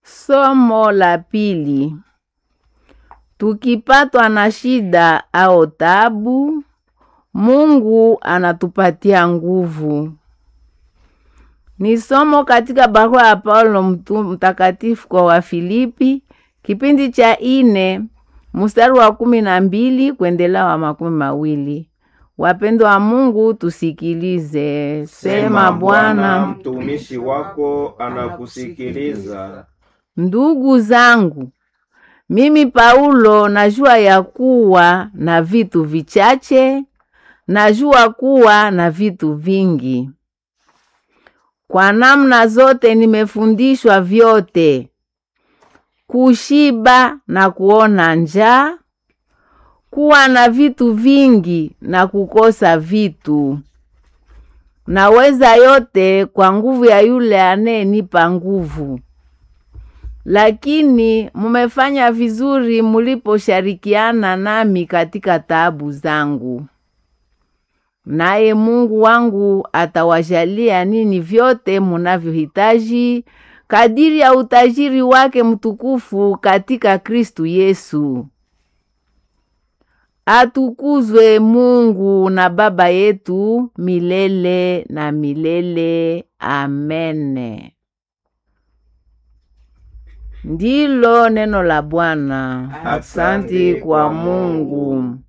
Somo la pili. Tukipatwa na shida au taabu, Mungu anatupatia nguvu. Ni somo katika barua ya Paulo mtu mtakatifu kwa Wafilipi, kipindi cha ine mstari wa kumi na mbili kuendelea wa makumi mawili. Wapendwa wa Mungu, tusikilize. Sema Bwana. mtumishi wako anakusikiliza. Ndugu zangu, mimi Paulo najua ya kuwa na vitu vichache, najua kuwa na vitu vingi. Kwa namna zote nimefundishwa vyote, kushiba na kuona njaa, kuwa na vitu vingi na kukosa vitu. Naweza yote kwa nguvu ya yule anayenipa nguvu. Lakini mumefanya vizuri muliposhirikiana nami katika taabu zangu. Naye Mungu wangu atawajalia nini vyote munavyohitaji kadiri ya utajiri wake mtukufu katika Kristu Yesu. Atukuzwe Mungu na Baba yetu milele na milele. Amene. Ndilo neno la Bwana. Asante kwa Mungu.